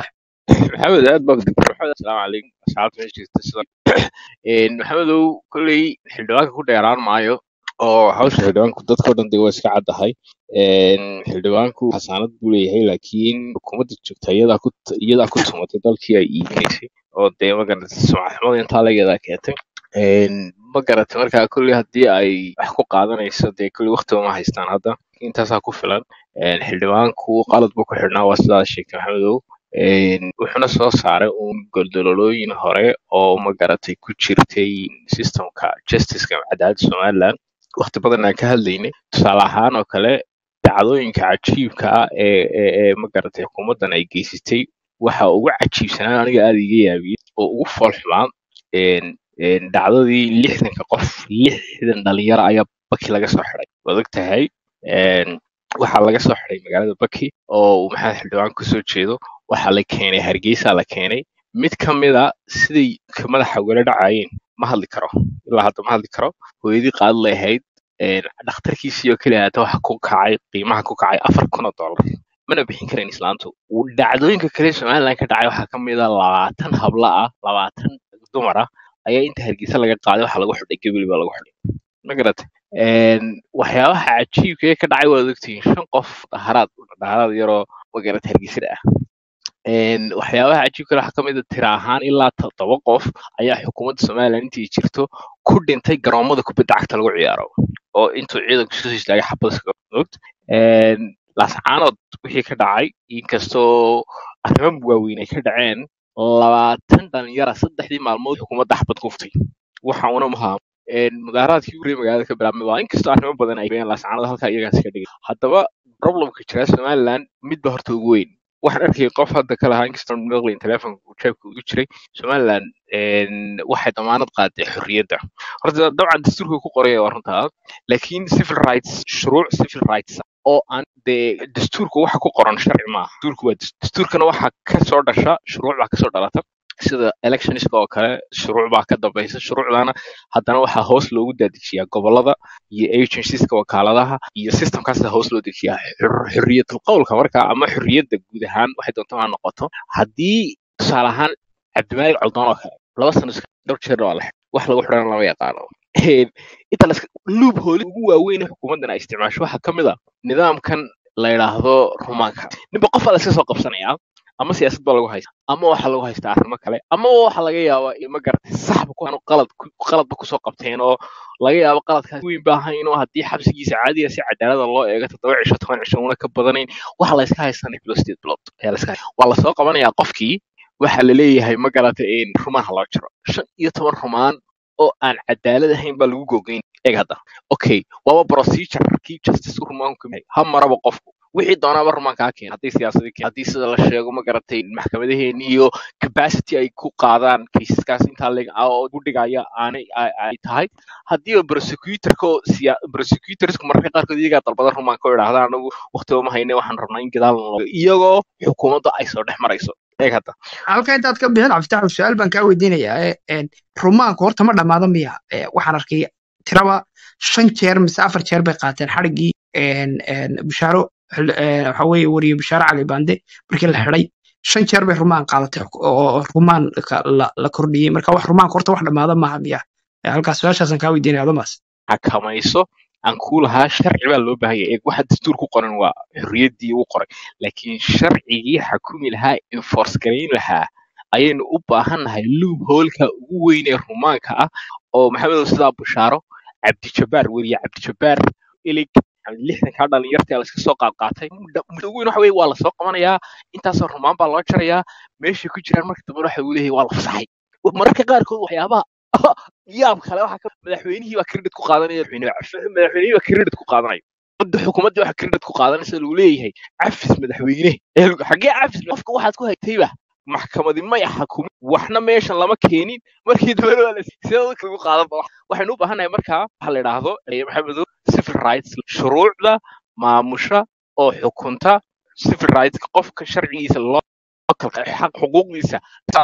maxamed aad baa dr maxamed asalaamu calaykum asxaabta meesha jirta sida Een, maxamedow kolley xildhibaanka ku dheeraan maayo oo hawsha xildhibaanku dadkao dhan dee waa iska caddahay Een, xildhibaanku xasaanad buu leeyahay laakiin xukuumadda joogta iyadaa ku iyadaa ku tumatay dalkii ay iibinaysay oo dee magaratay sumcadxumada intaa lageedaa keentay Een, ma garatay marka kolley haddii ay wax ku qaadanayso dee kolley waqtiba ma haystaan hadda intaasaa ku filan Een, xildhibaanku qalad buu ku xidhnaa waa sidaad sheegtay maxamedow Een, wuxuuna soo saaray uun goldololooyin hore oo ma garatay ku jirtay systemka justiceka cadaaladda somaliland waqti badan aan ka hadlaynay tusaale ahaan oo kale dhacdooyinka cajiibka ah ee ee ee ma garatay xukuumaddan ay geysatay waxa ugu cajiibsanaa aniga aada iga yaabiyey oo ugu foolxumaa een een dhacdadii lixdanka qof lixdan dhalinyaro ayaa baki laga soo xiday waad og tahay een waxaa laga soo xiday magaalada baki oo uu maxamed xildhibaan kasoo jeedo waxaa la keenay hargeysa la keenay mid ka mid a siday ka madaxa ugala dhacayeen ma hadli karo ilaa hadda ma hadli karo hooyadii qaadi lay ahayd een dhakhtarkiisii oo keliya hata waxa ku kacay qiimaha ku kacay afar kun oo dollar mana bixin karayn islaantu Uu dhacdooyinka kale ee somaliland ka dhacay waxaa ka mid a labaatan habla ah labaatan dumar ah ayaa inta hargeysa laga qaaday waxaa lagu xidhay gebel baa lagu xidhay ma garatay Een, waxyaabaha cajiibka ee ka dhacay waad ogtihiin shan qof dhaharaad dhaharaad yaroo ma garatay hargeysada ah Een, waxyaabaha cajiibka waxaa ka mid a tira ahaan ilaa toddoba qof ayaa xukuumadda somaliland intii jirto ku dhintay garoomada kubadda cagta lagu ciyaaro oo intuu ciidanku soo istaagay xabad iskaga noogta laascaanood wixii ka dhacay inkastoo arrimo waaweyn ay ka dhaceen labaatan dhalinyara saddexdii maalmood xukuumadda xabad ku ftay waxa una maha mudaaharaadkii ugu horreeyay magaalada ka bilaabmay waa inkastoo arrimo badan ay been laascaanood halkaa iyagaas ka dhigay haddaba problemka jira somaliland midba horta ugu weyn waxaan arkayay qof hadda ka lahaa inkastoo maqlayn telefonka uu jeebka ugu jiray somaliland waxay damaanad qaaday xorriyadda horta dabcan dastuurka ku qoraya waa runtaa laakiin civil rights shuruuc civil rights oo aan dee dastuurka waxa ku qoran sharci maaha dastuurka waa dastuurkana waxa ka soo dhasha shuruuc baa kasoo dhalata sida electionska oo kale shuruuc baa ka dambaysa shuruucdana haddana waxaa hoos loogu dadejiyaa gobolada iyo agencieska wakaaladaha iyo systemkaasa hoos loo dejiyaa xorriyatul qowlka marka ama xorriyadda guud ahaan waxay doonto ha noqoto haddii tusaale ahaan cabdimaalik coldoon oo kale laba sano dhowr jeer waa la wax lagu xidhana lama yaqaano inta laska luub hooli ugu waaweyn xukuumaddan ay isticmaasho waxaa ka mid a nidaamkan la yidhaahdo rumaanka ninba qof baa laska soo qabsanayaa ama siyaasad baa lagu haysta ama waxaa lagu haystaa arrimo kale ama waxaa laga yaabaa ma garatay saxba ku qalad qaladba kusoo qabteen oo laga yaabo qaladkaas weyn ba ahayn oo haddii xabsigiisa caadiga si cadaalada loo eego toddoba cisho toban cisho una ka badanayn waxa la iska haystanay bilo sideed bilood waa lasoo qabanayaa qofkii waxaa la leeyahay ma garatay rumaan ha loo jiro shan iyo toban rumaan oo aan cadaalad ahayn baa lagu gogeyn eeg hadda okay waaba procedure kii justice rumaanku ha maraba qofku wixii doonaaba rumaankaa keena haddii siyaasadii keen haddii sida la sheego ma garatay maxkamadaheeni iyo capacity ay ku qaadaan kaysaskaas intaa leg oo u dhigaya aanay ay tahay haddiiba prosecutorka oo siya prosecutorsku mararka qaarkood iyagaa dalbada rumaanka oo idhaahda anagu waqtiba ma hayne waxaan rabnaa in gadaal iyagoo xukuumadda ay soo dhex marayso eeg hadda halka intaad ka bixin cabditaxu su-aal baan kaa weydiinayaa rumaanku horta ma dhammaado miya waxaan arkay tiraba shan jeer mise afar jeer bay qaateen xadhiggii bishaaro waxa weeye wariye bishaaro cali bande markii la xidhay shan jeer bay rumaan qaadatay oo rumaan la kordhiyey marka wax rumaanka horta wax dhammaado maaha miya halkaas su-aashaasaan kaa weydiinaya adomaas xakamayso aan kuu lahaa sharci baa loo baahan yahay waxa dastuur ku qoran waa xorriyaddii u qoray laakiin sharcigii xakumi lahaa enforce garayn lahaa ayaynu u baahannahay luub hoolka ugu weyn ee rumaanka ah oo maxamedow sidaa bushaaro cabdijabaar weriye cabdijabaar ilig lixdankaa dhalinyarta la iska soo qaadqaatay ugu weyn waxa weye waa lasoo qabanayaa intaasoo rumaan baa loo jarayaa meeshay ku jiraan marka dambe waxa uu leeyahay waa la fasaxay mararka qaarkood waxyaabaha yaab kale waxa madaxweynihii baa credit ku qaadanaya madaxweynihii baa credit ku qaadanaya wadda xukuumaddii waxa credit ku qaadanaysa lagu leeyahay cafis madaxweyne xaggee cafis qofka waxaad ku haytayba maxkamadi may xakumin waxna meeshan lama keenin markii dambe waa sidee lagu qaadan waxaynu u baahannahay markaa waxa la idhaahdo maxamedo civil rights shuruucda maamusha oo xukunta civil rights qofka sharcigiisa loo xaq xuquuqdiisa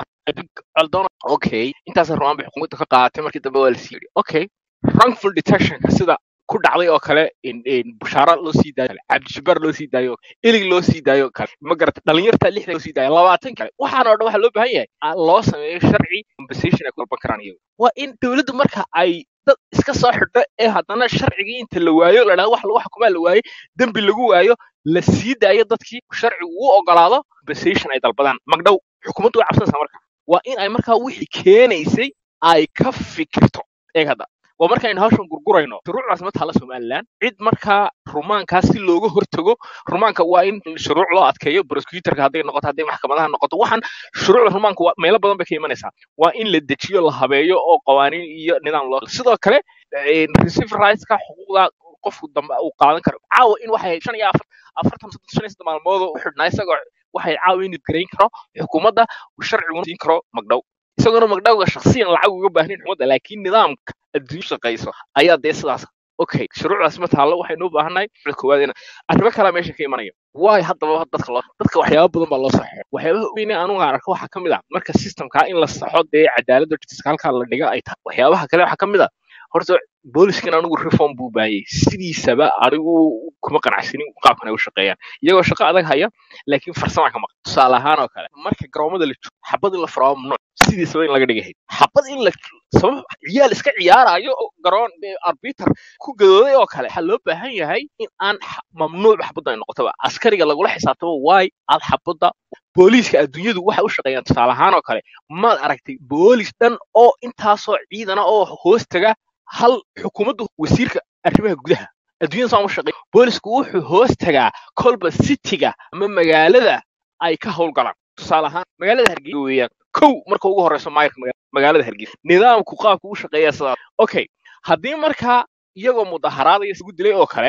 okay intaas rumaan bay xukuumadda ka qaadatay markii dambe waa la sii yidhi okay wrongful detentionka sida ku dhacday oo kale bushaara loo sii daayo cabdishabaar loo sii daayo ilig loo sii daayo kale ma garata dhalinyarta lixdan loo sii daayo labaatan kale waxaan oo dhan waxaa loo baahan yahay loo sameeyo sharci compensation ay ku dalban karaan iyagu waa in dowladdu marka ay dad iska soo xidho ee haddana sharcigii inta la waayo la dhahdo wax lagu xukumaa la waayo dembi lagu waayo la sii daayo dadkii sharcigu u ogolaado compensation ay dalbadaan magdhow xukuumaddu way cabsanaysaa marka waa in ay markaa wixii keenaysay ay ka fikirto eeg hadda waa markaaynu hawshan gurgurayno shuruucdaas ma taala somaliland cid markaa rumaankaas si looga hortago rumaanka waa in shuruuc loo adkeeyo prosecutorka hadday noqoto hadday maxkamadaha noqoto waxaan shuruucda rumaanka waa meelo badan bay ka imanaysaa waa in la dejiyo la habeeyo oo qawaaniin iyo nidaam loo sidoo kale receive rightska xuquuqda qofku dambe uu qaadan karo caawa in waxay shan iyo afar afartan soddon shan iyo soddon maalmood u xidhnaa isagoo waxay caawa inuu garayn karo xukuumadda sharciguna siin karo magdhow isagoona magdhowga shaksiyan lacag uga baahnayn xukuumadda laakiin nidaamka adduunyo shaqayso ayaa dee sidaas okay shuruucdaas ma taallo waxaynu u baahannahay koowaad in arrimo kalaa meesha ka imanaya waay haddaba dadka loo dadka waxyaaba badan baa loo saxo waxyaabaha weyne anugu aan arko waxaa ka mid ah marka systemkaa in la saxo dee cadaaladda justiska halkaa la dhiga ay tahay waxyaabaha kale waxaa ka mid ah horta booliskan anigu reform buu baayay sidiisaba anigu kuma qanacsanin qaabkan ay u shaqeeyaan iyagoo shaqo adag haya laakiin farsamaa ka maqan tusaale ahaan oo kale marka garoomada la joogo xabad in la furaabo mamnuuc sidiisaba in laga dhigahay xabad in la sabab ciyaal iska ciyaarayo garoon arbiter ku gadooday oo kale waxaa loo baahan yahay in aan mamnuuc xabadda ay noqotaba askariga lagula xisaabtamo waay aad xabadda booliiska adduunyadu waxay u shaqeeyaan tusaale ahaan oo kale maad aragtay boolis dhan oo intaasoo ciidana oo hoos taga hal xukuumaddu wasiirka arrimaha gudaha adduunyada saan u shaqeey boolisku wuxuu hoos tagaa kolba citiga ama magaalada ay ka howlgalaan tusaale ahaan magaalada hargeysa weeyaan kow marka ugu horeyso maayirka magaalada hargeysa nidaamku qaabku u shaqeeya sidaas okay haddii markaa iyagoo mudaharaadaya isugu dilay oo kale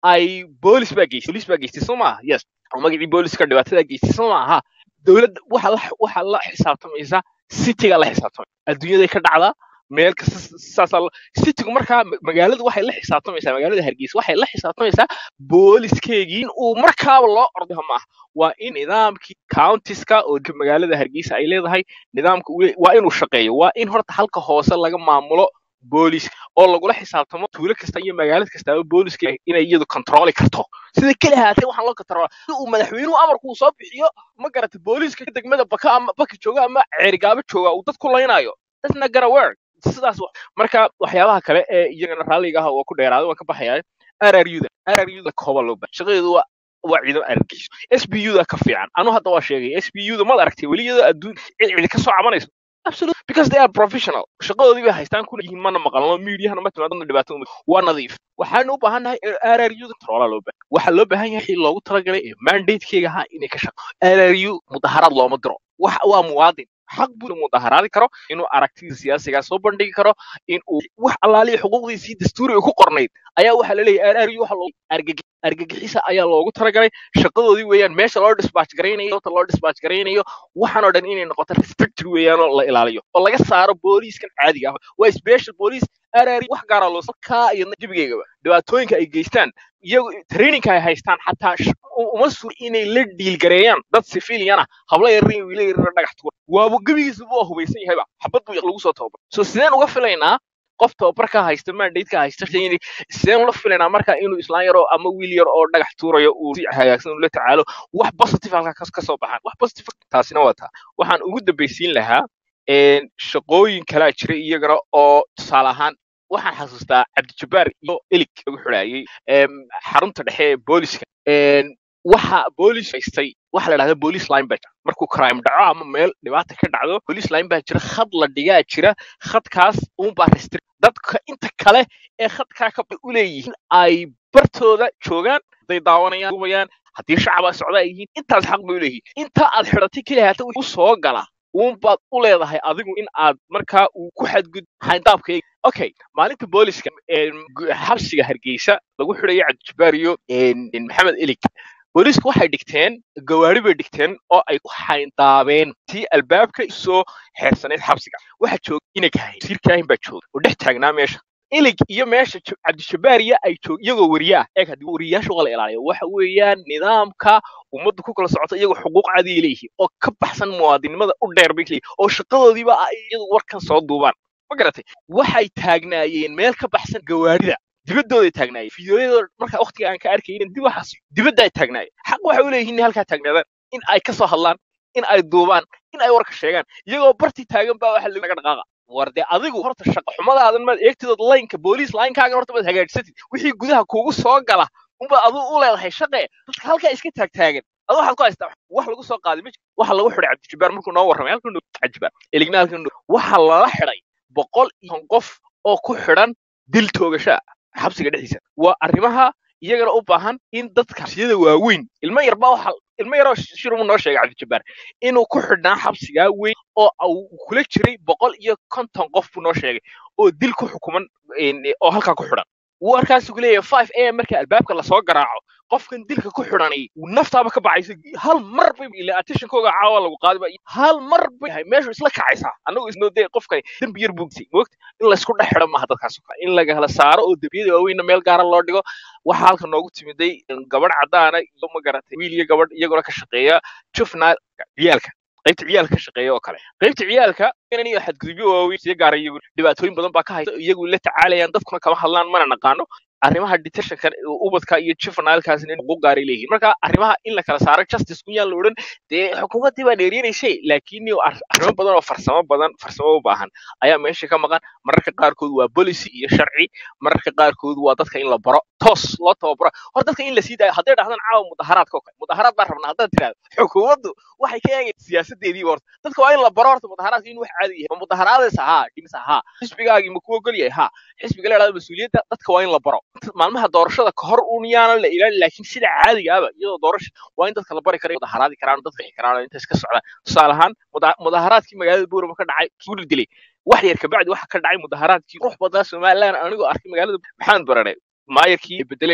ay boolis baa geystay boolis baa geystay soo maaha yes oo magacii booliska dhibaatada geystay soo maaha dowladda waxa la waxa la xisaabtamaysa cityga la xisaabtamay adduunyaday ka dhacdaa meel kasta saasaa la- citygu markaa ma- magaaladu waxay la xisaabtamaysaa magaalada hargeysa waxay la xisaabtamaysaa booliskeegii in uu markaaba loo ordaha maaha waa in nidaamkii countiska oo ka magaalada hargeysa ay leedahay nidaamka uu le- waa inuu shaqeeyo waa in horta halka hoose laga maamulo boolis oo lagula xisaabtamo tuulo kasta iyo magaalad kastaaba booliska inay iyadu kontrooli karto sida keli ahaatee waxaan loo kontrola si uu madaxweynuhu amarku uu soo bixiyo ma garata booliska degmada baka ama baka jooga ama ceerigaabo jooga uu dad ku laynayo that's not gonna work sidaas wa- marka waxyaabaha kale ee iyagana raalliga ah waa ku dheeraaday waan ka baxayaa rruda rruda kooba loo baahay shaqadeedu waa waa ciidan argagixis sbuda ka fiican anu hadda waa sheegay sbuda maad aragtay weli iyadoo adduun cid cidi ka soo cabanayso absolutely because they are professional shaqadoodii bay haystaan kuna yihiin mana maqalno miidiyahana ma timaadona dhibaato uma waa nadiif waxaanu u baahan nahay rru controla loo baahan waxaa loo baahan yahay loogu talagalay ee mandatekeyga ahaa inay ka shaqo rru mudaharaad looma diro wax waa muwaadin xaq buu mudaharaadi karo inuu aragtida siyaasigaa soo bandhigi karo in uu wax allaaliya xuquuqdiisii dastuuriga ku qornayd ayaa waxaa laleeyahay rru waxa loo argagi argagixisa ayaa loogu talagalay shaqadoodii weeyaan meesha loo dispatch garaynayo goobta loo dispatch garaynayo waxaan oo dhan inay noqoto restricted weeyaan oo la ilaaliyo oo laga saaro booliiskan caadiga ah waa special police rr wax gaara loo kaa iyo jibigeygaba dhibaatooyinka ay geystaan iyagu trainingka ay haystaan xataa sh- u- uma sur inay la dhiilgareeyaan dad civilian ah habla yarin iyo wiila yarin dhagax tuur waaba gebigiisuba waa hubaysan yahayba xabad buu lagu soo tababar so sideen uga filaynaa qof tababarka haysta mandateka haysta shayni sideen ula filaynaa marka inuu islaan yaro ama wiil yar oo dhagax tuurayo uu si hagaagsan ula tacaalo wax positive halkaa kas- ka soo baxaan wax positive taasina waa taa waxaan ugu dambaysiin lahaa een, shaqooyin kalaa jira iyagana oo tusaale ahaan waxaan xasuustaa cabdijabbaar iyo elig lagu xidhaayey em, xarunta dhexe ee booliska Een, waxa boolis haystay waxa la dhahda police line baa jira markuu crime dhaco ama meel dhibaata ka dhacdo police line baa jira khad la dhigaa jira khadkaas unbaa restrict dadka inta kale ee khadkaa ka u leeyihiin ay bartooda joogaan hadday daawanayaan duubayaan haddii shacaba socda ay yihiin intaas xaq bay u leeyihiin inta aad xidhatay keliya hata u soo gala uunbaad u leedahay adigu in aad markaa uu ku xadgud xayndaabkayga okay maalinta booliska een, gu- xabsiga hargeysa lagu xidhayo cabdijabbaar iyo een, een, maxamed elig boolisku waxay dhigteen gawaari bay dhigteen oo ay ku xayndaabeen tii albaabka soo xeersanayd xabsiga waxa jooga inag hayn sirkaahin baa jooga oo dhex taagnaa meesha ilig iyo meesha jo- cabdishabbaariya ay joog iyagoo wariye ah eeg haddii wariyaasha waa la ilaaliyo waxa weeyaan nidaamka ummadda ku kala socota iyagoo xuquuq caadi ay leeyihiin oo ka baxsan muwaadinimada u dheer bay leeyihiin oo shaqadoodiiba ay iyadu warkan soo duubaan ma garatay waxay taagnaayeen meel ka baxsan gawaarida dibaddooday taagnaayeen fiidiyoyadoo markaa waqtiga aan ka arkaynin dib waxaas dibadda ay taagnaayeen xaq waxay u leeyihiin inay halkaa taagnaadaan in ay ka soo hadlaan in ay duubaan in ay warka sheegaan iyagoo barti taagan baa waxa laga dhaqaaqa war dee adigu horta shaqo xumadaadan maad eegtidood laynka booliis laynkaagan horta maad hagaajisatid wixii gudaha kuugu soo gala unbaad adigu u leedahay shaqe dadka halkaa iska taagtaagan adu waxaad ku haystaa wax lagu soo qaaday ma jiro waxa lagu xidhay cabdijabbaar markuu noo warramay halkan cabdijabbaar eligna halkan waxa lala xidhay boqol iyo qof oo ku xidhan dil toogasha xabsiga dhexdiisa waa arrimaha iyagana u baahan in dadka siyada waaweyn ilmo yarba waxa ilmo yaroo shirumu noo sheegay cabdijabbaar inuu ku xidhnaa xabsigaa weyn oo uu kula jiray boqol iyo konton qof buu noo sheegay oo dil ku xukuman een, oo halkaa ku xidhan wuu arkaasu leeyahay five a m marka albaabka lasoo garaaco qofkan dilka ku xidhanay uu naftaaba ka baxaysa hal mar bay ila attentionkooga caawa lagu qaadiba hal mar bay yahay meeshu isla kacaysaa annagu isnoo dee qofkan dembi yar buugtay moogta in laysku dhex xidhan maaha dadkaas oo kale in laga kala saaro oo dembiyada waaweynna meel gaara loo dhigo waxaa halka noogu timiday gabadh caddaana iyo ma garatay wiil iyo gabadh iyaguna ka shaqeeya juvenile ciyaalka qaybta ciyaalka ka shaqeeya oo kale qaybta ciyaalka inan iyo xadgudubyo waaweyn siya gaara iyagu dhibaatooyin badan baa ka haysta iyagu la tacaalayaan dadkuna kama hadlaan mana naqaano arrimaha detentionka ubadka iyo juvenilekaasna in xuquuq gaaray leeyihiin marka arrimaha in la kala saaro justice kun yaan la odhan dee xukuumaddii baa dheeriyanaysay laakiin iyo ar- arrimo badan oo farsamo badan farsamo u baahan ayaa meesha ka maqan mararka qaarkood waa policy iyo sharci mararka qaarkood waa dadka in la baro toos loo tababaro hor dadka in la sii daayo hadday dhahdaan caawa mudaharaadka oo kale mudaharaad baan rabnaa haddaad tirahdo xukuumaddu waxay ka eegaysa siyaasadeedii horta dadka waa in la baro horta mudaharaadka in wax caadi yahay ma mudaharaadaysa haa dhimisa haa xisbigaagii ma ku ogol yahay haa xisbiga la idhahdo mas-uuliyadda dadka waa in la baro maalmaha doorashada ka hor uun yaanan la ilaalin laakiin sida caadiga aba iyadoo doorasha waa in dadka la bari kara mudaharaadi karaan dad bixi karaan oo intaas ka socdaan tusaale ahaan muda- mudaharaadkii magaalada buurama ka dhacay kii la dilay wax yar kabacdi waxa ka dhacay mudaharaadkii qurux badaa somaliland anigoo arkay magaalada maxamed barane maayarkii ay bedeleen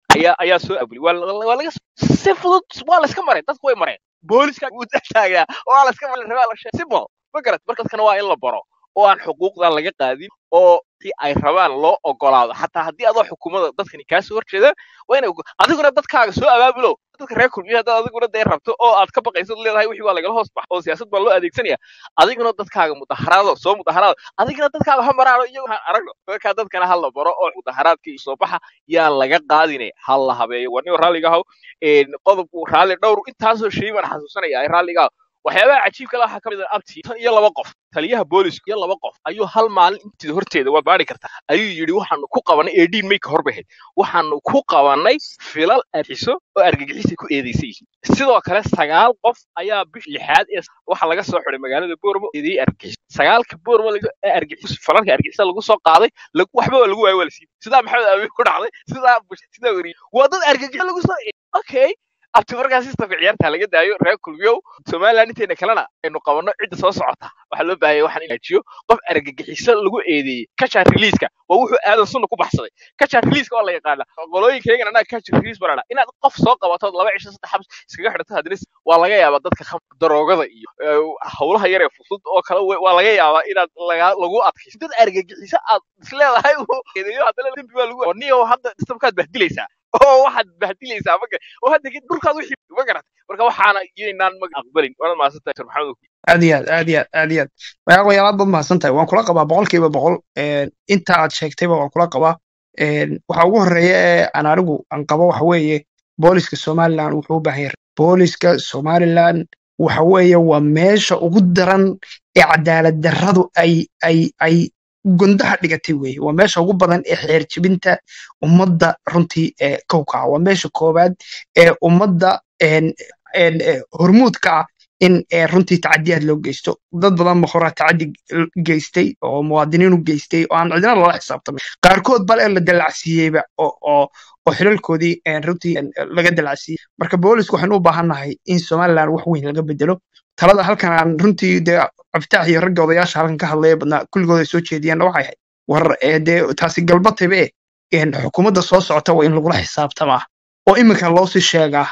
ayaa ayaa soo abulay waa la- waa laga si fudud waa la iska maray dadku way mareen booliska wuu taagnaa waa la iska maray rabaa la sheegay simple ma garat marka dadkana waa in la baro oo aan xuquuqdan laga qaadin oo si ay rabaan loo ogolaado xataa haddii adoo xukuumadda dadkani kaa soo horjeeda waa inay ogo- adiguna dadkaaga soo abaabulo dadka reer kulmiya haddaad adiguna dee rabto oo aad ka baqayso ad leedahay wixii waa lagala hoos bax oo siyaasad baa loo adeegsanaya adiguna dadkaaga mudaharaado soo mudaharaado adiguna dadkaaga ha maraano iyago ha aragno markaa dadkana ha la baro oo mudaharaadka iyo soo baxa yaan laga qaadine ha la habeeyo warniyo raalliga ahaw een, qodobku raalli dhowr intaasoo shay baan xasuusanaya ay raalliga ahaw waxyaabaha cajiibka la waxaa ka mid ah abti tan iyo laba qof taliyaha boolisku iyo laba qof ayuu hal maalin intii horteeda waad baari kartaa ayuu yidhi waxaanu ku qabanay eedhiin may ka horbahayd waxaanu ku qabanay filal arxiso oo argagixisay ku eedeysay yihiin sidoo kale sagaal qof ayaa bish lixaad ee waxa laga soo xiday magaalada boormo eedeeyey argagixiso sagaalka boormo laga- ee argagixiso falalka argagixisa lagu soo qaaday lagu- waxba waa lagu waayo waa la siiyey sidaa maxamed aamin ku dhacday sidaa bush- sidaa weriye waa dad argagixiso lagu soo okay abti markaa sistamka ciyaarta laga daayo reer kulmiyow somaliland inteena kalena aynu qabanno cidda soo socota waxaa loo baahaya waxaan in la hagaajiyo qof argagixiso lagu eedeeyey kaja releaska waa wuxuu aadan sunna ku baxsaday kaja releaska waa la yaqaana qolooyinkaygana annaga kaja release barana inaad qof soo qabatood laba cisho saddex xabs iskaga xidhato haddana s- waa laga yaabaa dadka kham- daroogada iyo eh, howlaha yar ee fudud oo kale wa- waa laga yaabaa inaad laga- lagu adkayso dad argagixiso aad isleedahay uu eedeeyo haddana dembi baa lagu niyo hadda sistamkaad bahdilaysaa oo waxaad bahdilaysaa marka oo hadda kadib dhulkaad wixii ma garat marka waxaana iyaynaan mag aqbalin waana mahadsantahay dr maxamed aad iyo aad aad iyo aad aad iyo aad magaaqo aad baad mahadsan tahay waan kula qabaa boqolkiiba boqol Een, inta aad sheegtayba waan kula qabaa Een, waxa ugu horeeya ee aan anigu aan qabo waxa weeye booliska somaliland wuxuu u baahan yahay booliska somaliland waxa weeye waa meesha ugu daran ee cadaalad darradu ay ay ay gundaha dhigatay weeye waa meesha ugu badan ee xeer jebinta ummadda runtii ee kowka ah waa meesha koowaad ee ummadda een een ee hormuudka ah in ee runtii tacadiyaad loo geysto dad badan ba horaa tacadi geystay oo muwaadiniin u geystay oo aan cidina lala xisaabtamay qaarkood bale la dalacsiiyeyba oo oo oo xilalkoodii een runtii een laga dalacsiiyey marka boolisku waxaynu u baahannahay in somaliland wax weyn laga bedelo talada halkan aan runtii dee cabditax iyo ragga odayaasha halkan ka hadlaya badnaa kulligood ay soo jeediyeenna waxay ahayd war ee dee taasi galbataybe een xukuumadda soo socota waa in lagula xisaabtamaa oo iminka loosii sheegaa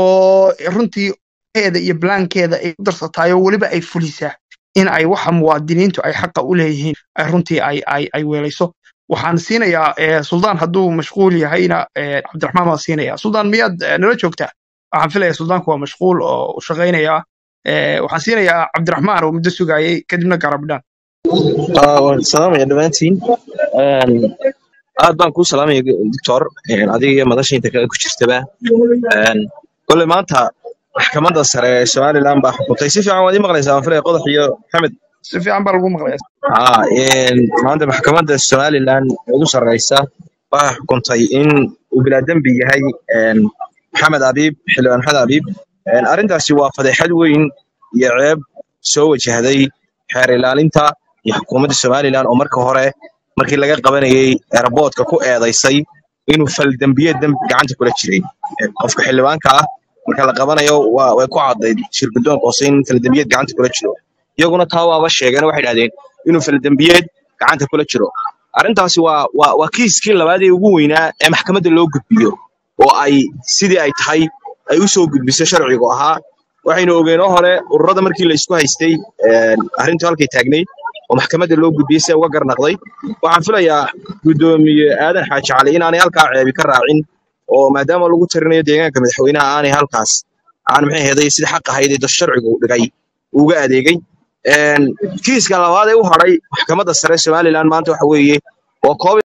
oo runtii eeda iyo balaankeeda ay u darsataay oo weliba ay fulisaa in ay waxa muwaadiniintu ay xaqa u leeyihiin ay runtii ay ay ay weelayso waxaan siinayaa eh, suldaan hadduu mashquul yahayna eh, cabdiraxmaan baan siinayaa suldaan miyaad eh, nala joogtaa waxaan filayaa suldaanku waa mashquul oo u shaqaynayaa Eh, waxaan siinayaa cabdiraxmaan oo muddo sugayay kadibna garabdhaan Ah, waan salaamaya dhammaantiin Een, aad baan kuu salaamaya doctor Een, adiga iyo madasha inta kale ku jirtaba Een, kole maanta maxkamadda sare ee somaliland baa xukuntay si fiican waad ii maqlaysaa waan filaya qodax iyo maxamed si fiican baa lagu maqlaya Ah, een, maanta maxkamadda somaliland ugu sarreysa waxay xukuntay in uu bilaa dembi yahay een, maxamed abiib xildhibaan maxamed abiib Een, arrintaasi waa fadeexad weyn iyo ceeb soo wajahday xeer ilaalinta iyo xukuumadda somaliland oo marka hore markii laga qabanayay airportka ku eedaysay inuu faldembiye dembi gacanta kula jiray Een, qofka xildhibaanka ah marka la qabanayo waa way ku caddayd shirguddoonka hoose in faldembiyeed gacanta kula jiro iyaguna taa waaba sheegeen waxay dhahdeen inuu faldembiyeed gacanta kula jiro arrintaasi waa waa waa kiiskii labaad ee ugu weynaa ee maxkamadda loo gudbiyo oo ay sidii ay tahay ay u soo gudbiso sharcigu ahaa waxaynu ogeenoo hore ururada markii la isku haystay een, arrintu halkay taagnayd oo maxkamadda loo gudbiyey si ay uga garnaqday waxaan filayaa guddoomiye aadan xaaji cali inaanay halkaa ceebi ka raacin oo maadaama lagu tirinayo deegaanka madaxweynaha aanay halkaas aan maxay ahayd sida xaq ahayd ee sharcigu uu dhigay uga adeegay Een, kiiska labaad ee u hadhay maxkamadda sare somaliland maanta waxa weeye waa koob